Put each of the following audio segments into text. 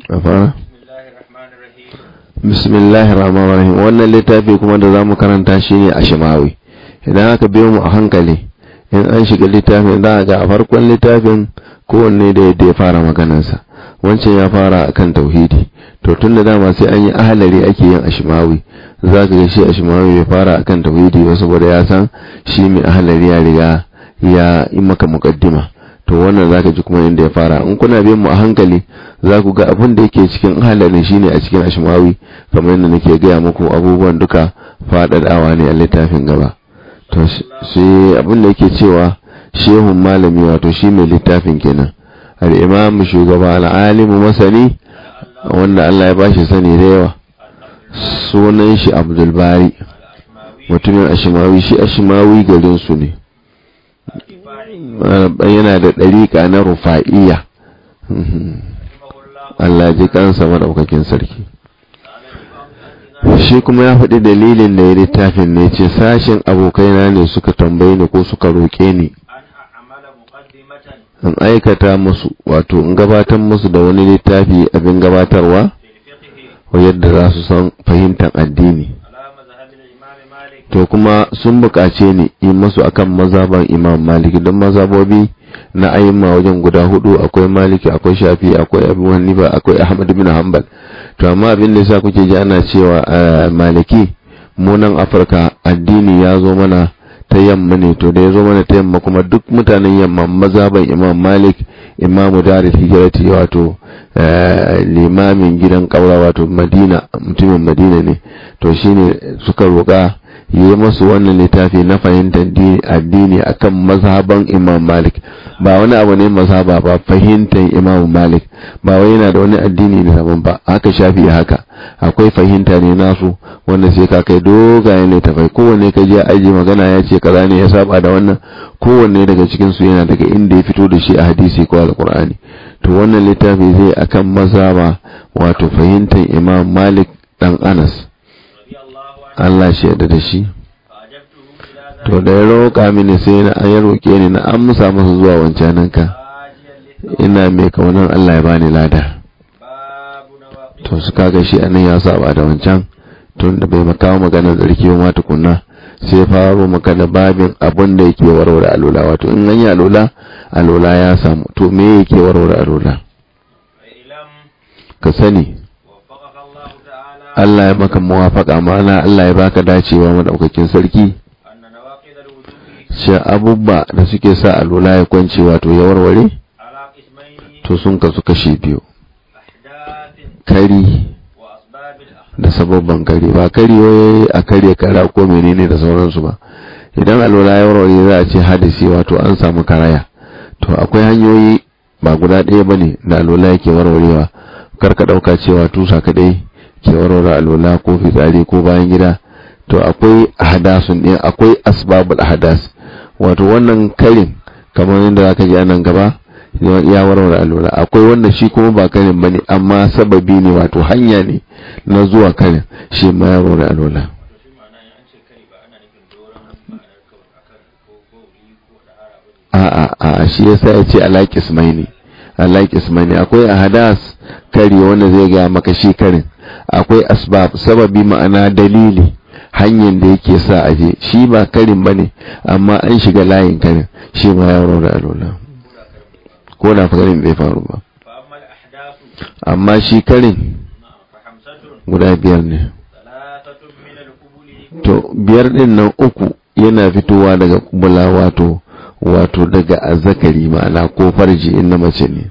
a fara بسم الله الرحمن الرحيم bismillahir rahmanir rahim wannan littafi kuma da zamu karanta shine ashmawi idan aka biyo mu a hankali in an shiga littafin za a ga a farkon littafin kowanne da yadda ya fara maganarsa wancan ya fara akan tauhidi to tun da dama sai an yi ahalari ake yin ashmawi za ka ga shi ashmawi bai fara akan tauhidi ba saboda ya san shi mai ahalari ya riga ya yi maka mukaddima to wannan zaka ji kuma inda ya fara in kuna bin mu a hankali za ku ga abin da yake cikin halarin shine a cikin ashmawi kamar yadda nake gaya muku abubuwan duka faɗaɗawa ne a littafin gaba to shi abin da yake cewa shehun malami wato shi mai littafin kenan al-imam shugaba al-alimu masani wanda Allah ya bashi sani da yawa sunan shi Abdul Bari mutumin ashmawi shi ashmawi garin su ne yana da ɗariƙa na rufa'iya Allah ji kansa maɗaukakin sarki shi kuma ya faɗi dalilin da ya littafin ne ce sashen abokaina ne suka tambaye ni ko suka roƙe ni أن أعمل مقدمة in aikata musu wato in gabatar musu da wani littafi abin gabatarwa للفقه wa yadda za su san fahimtar addini على مذهب الإمام مالك to kuma sun buƙace ni yi musu akan mazaban imam maliki don mazabobi na ayyuma wajen guda hudu akwai maliki akwai shafi akwai abu hanifa akwai ahmad bin hanbal to amma abin da yasa kuke ji ana cewa eh, maliki mu nan afirka addini ya zo mana ta yamma ne to da ya zo mana ta yamma kuma duk mutanen yamma mazaban imam malik imamu darul hijrati wato eh, limamin gidan kaura wato madina mutumin madina ne to shine suka roƙa yi masu wannan littafi na fahimtar di- addini akan mazhaban imam malik ba wani abu ne mazhaba ba fahimtar imam malik ba wai yana da wani addini da daban ba haka shafi haka akwai fahimta ne nasu wanda sai ka kai dogayen littafai kowanne ka je aji magana ya ce kaza ne ya saba da wannan kowanne daga cikin su yana daga inda ya fito da shi a hadisi ko alqur'ani to wannan littafi zai akan mazhaba wato fahimtar imam malik dan anas رضي الله عنه Allah shi yarda da shi فأجبته إلى ذلك to da ya roƙa mini sai na an ya roƙe ni na amsa masa zuwa wancanan ka راجيا للثواب ina mai kaunar Allah ya bani lada باب نواقض to su kaga shi anan ya saba da wancan tun da bai makawo magana da rike ma tukunna sai faro maka da babin abin da yake warware alola wato in an yi alola alola ya samu to me yake warware alola اعلم ka sani وفقك الله تعالى Allah ya maka muwafaka ma'ana Allah ya baka dacewa madaukakin sarki أن نواقض الوجوب shi abubba da suke sa alola ya kwance wato ya warware على قسمين to sun kasu kashi biyu أحداث kari وأسباب الأحداث da sababban kari ba kari wai a karya kara ko menene da sauransu ba idan alwala ya warware za a ce hadisi wato an samu karaya to akwai hanyoyi ba guda ɗaya ba ne da alwala yake warwarewa kar ka ɗauka cewa tusa kaɗai ke warware alwala ko fitsari ko bayan gida to akwai ahadasun ɗin akwai asbabul ahadas wato wannan karin kamar yadda zaka ji anan gaba ya warware alwala akwai wanda shi kuma ba karin bane amma sababi ne wato hanya ne na zuwa karin shi ma ya warware alwala wato shi ma'ana in an ce kari ba ana nufin doron ma'anar kawai akan ko bauli ko dahara ba a'a a shi yasa ya ce alaƙis mai ne alaƙis mai ne akwai ahadas kari wanda zai ga maka shi karin akwai asbab sababi ma'ana dalili hanyar da yake sa aje shi ba karin bane amma an shiga layin karin shi ma ya warware alwala ko da fa karin bai faru ba فأما الأحداث amma shi karin فخمسة guda biyar ne ثلاثة من القبول to biyar din nan uku yana fitowa daga kubula wato wato daga azzakari ma'ana ko farji in na mace ne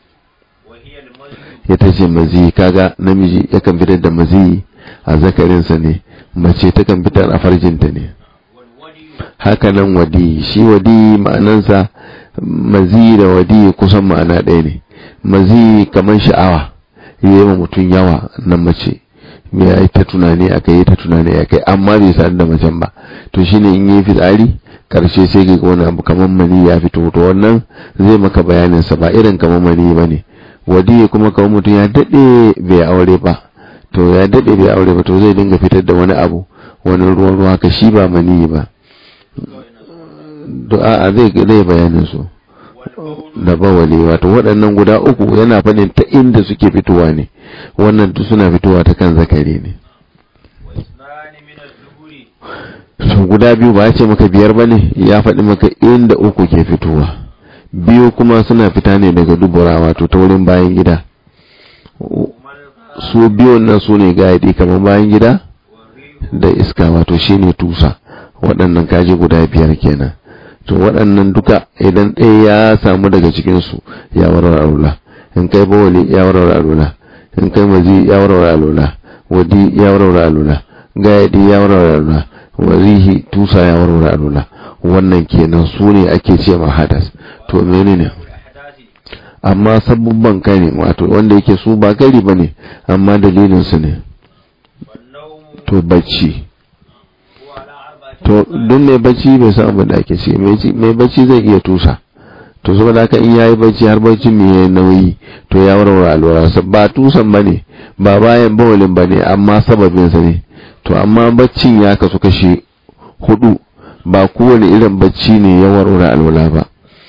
وهي المزي ya ta ce mazi kaga namiji yakan fitar da mazi a zakarinsa ne mace takan fitar a farjinta ne والودي haka nan wadi shi wadi ma'anansa mazi da wadi kusan ma'ana ɗaya ne mazi kamar sha'awa ya yi wa mutum yawa na mace ya yi ta tunani a kai ta tunani a kai amma bai sadu da macen ba to shine in yi fitsari karshe sai ga wani abu kamar mani ya fito to wannan zai maka bayaninsa ba irin kamar mani ba ne wadi kuma kamar mutum ya daɗe bai aure ba to ya daɗe bai aure ba to zai dinga fitar da wani abu wani ruwan ruwa ka shi ba mani ba du'a zai zai bayanin su da bawali wato waɗannan guda uku yana faɗin ta inda suke fitowa ne wannan duk suna fitowa ta kan zakari ne واثنان من الدبر to guda biyu ba ya ce maka biyar ba ne ya faɗi maka inda uku ke fitowa biyu kuma suna fita ne daga dubura wato ta wurin bayan gida وما الغاء su biyun nan su ne gayadi kamar bayan gida والريح da iska wato shine tusa waɗannan kaji guda biyar kenan to waɗannan duka idan ɗaya ya samu daga cikinsu ya warware alula in kai bawali ya warware alula in kai mazi ya warware alula wadi ya warware alula gayadi ya warware alula wazihi tusa ya warware alula wannan kenan su ne ake ce ma hadas to menene الأحداث amma sabubban kai ne wato wanda yake su ba gari ba ne amma dalilinsu ne والنوم to bacci هو على أربعة to duk mai bacci bai san abin da ake ce mai ci- mai bacci zai iya tusa to saboda haka in yayi bacci har bacci mai yayi nauyi to ya warware alwala sa- ba tusan bane ba bayan bawalin bane amma sababin sa ne to amma baccin ya kasu kashi hudu ba kowane irin bacci ne ya warware alwala ba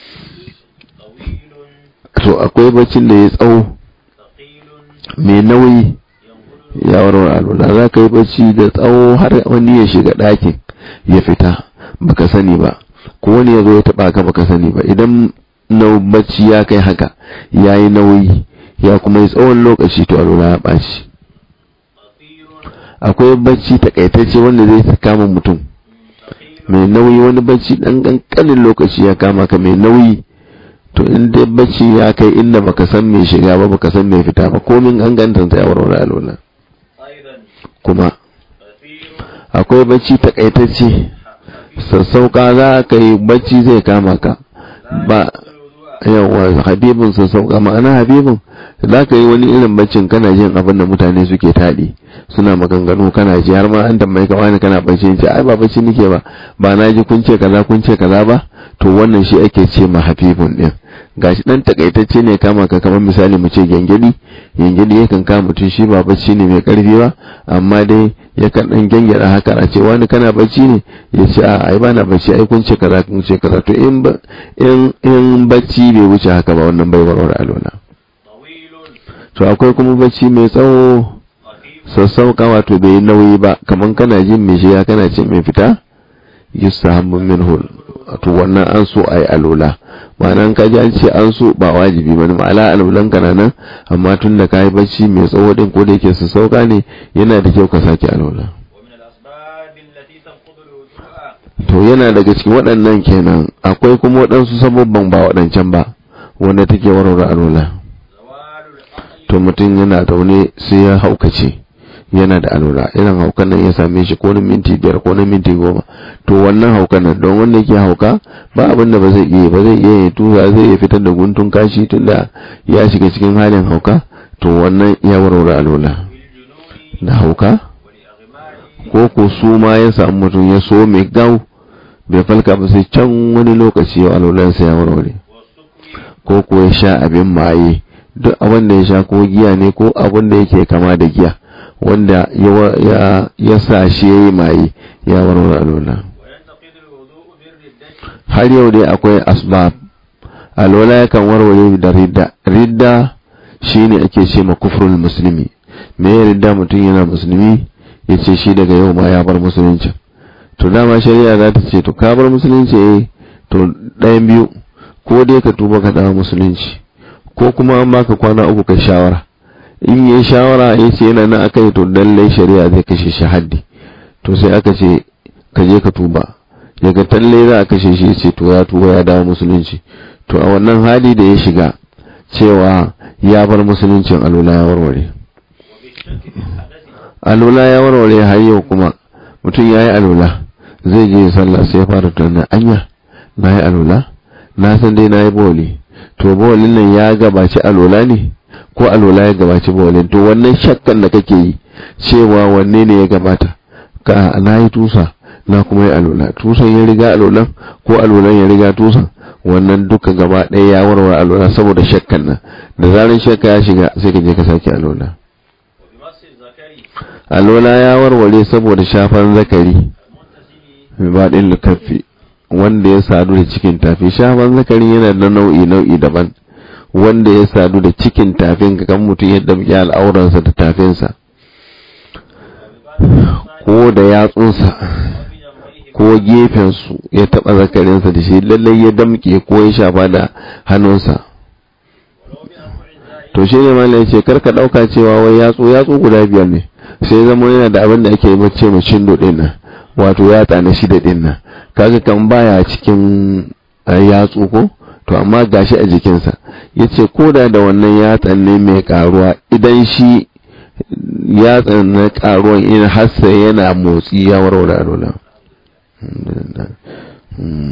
طويل to akwai baccin da ya tsawo ثقيل mai nauyi ينقل ya warware alwala za ka yi bacci da tsawo har wani ya shiga ɗakin ya fita baka sani ba ko wani ya zo ya taɓa ka baka sani ba idan na bacci ya kai haka ya yi nauyi ya kuma yi tsawon lokaci to alwala ya ɓaci قصير akwai bacci takaitacce wanda zai kama mutum ثقيل mai nauyi wani bacci ɗan ƙanƙanin lokaci ya kama ka mai nauyi to in dai bacci ya kai inda baka san mai shiga ba baka san mai fita ba komin an gantanta ya warware alwala أيضا kuma قصير akwai bacci takaitacce خفيف sassauka za ka yi bacci zai kama ka لا ba ينقل الوضوء yawa habibin sassauka ma'ana habibin za ka yi wani irin baccin kana jin abin da mutane suke taɗi suna maganganu kana ji har ma an tambayi ka wani kana bacci ce ai ba bacci nike ba ba na ji kun ce kaza kun ce kaza ba to wannan shi ake ce ma habibin din gashi dan takaitacce ne kama ka kamar misali mu ce gengedi gengedi yakan kama mutum shi ba bacci ne mai karfi ba amma dai yakan dan gengeda haka a ce wani kana bacci ne ya ce a ai bana bacci ai kun ce kaza kun ce kaza to in ba in in bacci bai wuce haka ba wannan bai warware alwala طويل to akwai kuma bacci mai tsawo خفيف sassauka wato bai yi nauyi ba kaman kana jin mai shiga kana ce mai fita yustahabbu minhu to wannan an so ai alola ma'ana ka ji an ce an so ba wajibi bane ma'ala alolan kana nan amma tun da kai bacci mai tsawo din ko da yake sassauka ne yana da kyau ka sake alola ومن الأسباب التي تنقض الوضوء to yana daga cikin waɗannan kenan akwai kuma waɗansu sababban ba waɗancan ba wanda take warware alola زوال العقل to mutum yana zaune sai ya haukace yana da alura irin haukan nan ya same shi ko na minti biyar ko na minti goma to wannan haukan nan don wanda yake hauka ba abin da ba zai iya ba zai iya ya tura zai iya fitar da guntun kashi tunda ya shiga cikin halin hauka to wannan ya warware alula بالجنون da hauka والإغماء ko ko su ma ya samu mutum ya so mai gau bai falka ba sai can wani lokaci ya alulansa ya warware والسكر ko ko ya sha abin maye duk abin da ya sha ko giya ne ko abin da yake kama da giya wanda ya wa- ya ya sa shi yayi maye ya warware alwala وينتقد الوضوء بالردة har yau dai akwai asbab alwala yakan warware da ridda ridda shine ake ce ma kufrul muslimi me ya ridda mutum yana musulmi ya ce shi daga yau ma ya bar musulunci to dama shari'a za ta ce to ka bar musulunci eh to ɗayan biyu ko dai ka tuba ka dawo musulunci ko kuma an baka kwana uku ka shawara in yi shawara ya ce yana nan akai to lallai shari'a zai kashe shi haddi to sai aka ce ka je ka tuba daga talle za a kashe shi ce to ya tuba ya dawo musulunci to a wannan hali da ya shiga cewa ya bar musuluncin alula ya warware وبالشك في الحدث alula ya warware har yau kuma mutum ya yi alula zai je sallah sai ya fara tunanin anya na yi alula na san dai na yi boli to bolin nan ya gabaci alula ne ko alula ya gabaci bolin to wannan shakkan da kake yi cewa wanne ne ya gabata ka na yi tusa na kuma yi alula tusan ya riga alulan ko alulan ya riga tusan wannan duka gaba ɗaya ya warware alula saboda shakkan nan da zarar shakka ya shiga sai ka je ka sake alula وبمس الذكر alwala ya warware saboda shafan zakari المتصل mai baɗin lukafi wanda ya sadu da cikin tafi shafan zakari yana da nau'i nau'i daban wanda ya sadu da cikin tafin kan mutum ya damƙi al'auransa da tafinsa ko da yatsunsa ko gefensu ya taɓa zakarinsa da shi lallai ya damƙe ko ya shafa da hannunsa to shi ne malai ce karka ɗauka cewa wai yatsu yatsu guda biyar ne sai zama yana da abin da ake yi mace mai cindo ɗin nan wato yatsa na shida ɗin nan kaga kan baya cikin yatsu ko to amma gashi a jikinsa ya ce koda da wannan yatsan ne mai karuwa idan shi yatsan na karuwan in hassa yana motsi ya warware alola